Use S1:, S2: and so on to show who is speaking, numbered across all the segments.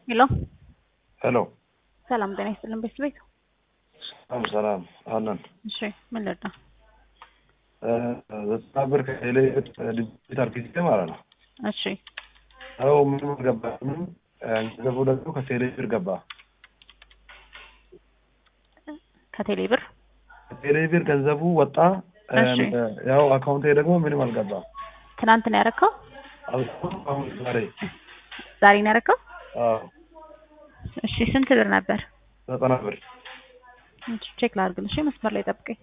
S1: ሄሎ
S2: ሄሎ
S1: ሰላም ጤና ይስጥልን ቤት ቤት
S2: ሰላም ሰላም አለን
S1: እሺ ምን ልርዳ
S2: ዘጠና ብር ከቴሌ ዲጂት አርጊዜ ማለት ነው።
S1: እሺ
S2: አዎ ምንም አልገባም። ገንዘቡ ደግሞ ከቴሌ ብር ገባ።
S1: ከቴሌ ብር
S2: ከቴሌ ብር ገንዘቡ ወጣ።
S1: እሺ።
S2: ያው አካውንቴ ደግሞ ምንም አልገባም።
S1: ትናንት ነው ያረከው?
S2: አሁን አሁን ዛሬ
S1: ዛሬ ነው ያረከው?
S2: አዎ
S1: እሺ ስንት ብር ነበር?
S2: ዘጠና ብር
S1: እሺ ቼክ ላድርግልሽ። እሺ መስመር ላይ ጠብቀኝ።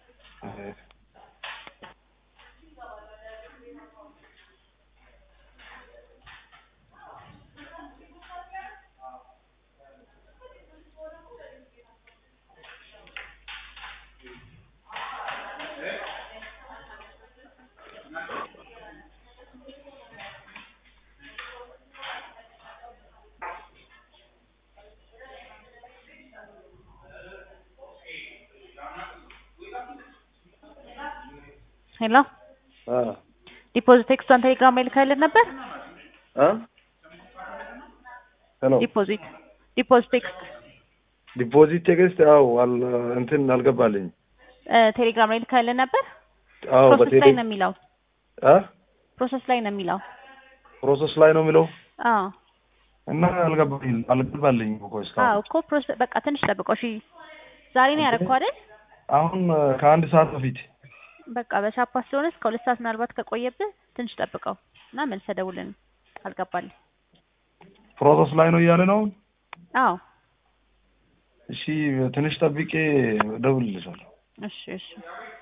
S1: ሄሎ ዲፖዚት ቴክስቷን ቴሌግራም ላይ ልካይልን ነበር?
S2: ሄሎ
S1: ዲፖዚት ዲፖዚት ቴክስት
S2: ዲፖዚት ቴክስት ያው አል- እንትን አልገባልኝ።
S1: እ ቴሌግራም ላይ ልካይልን ነበር?
S2: አዎ
S1: ፕሮሰስ
S2: በቴሌ
S1: ላይ ነው የሚለው።
S2: አ
S1: ፕሮሰስ ላይ ነው የሚለው።
S2: ፕሮሰስ ላይ ነው የሚለው
S1: አዎ
S2: እና አልገባልኝ አልገባልኝ እኮ
S1: አዎ
S2: እስካሁን
S1: እኮ ፕሮሰስ በቃ ትንሽ ጠብቀው። እሺ ዛሬ ነው ያረከው አይደል?
S2: አሁን ከአንድ ሰዓት በፊት
S1: በቃ በሻፓ ስለሆነ እስከ ሁለት ሰዓት ምናልባት ከቆየብህ ትንሽ ጠብቀው እና መልሰህ ደውልን። አልገባልኝ።
S2: ፕሮሰስ ላይ ነው እያለ ነው።
S1: አዎ
S2: እሺ ትንሽ ጠብቄ እደውልልሻለሁ።
S1: እሺ እሺ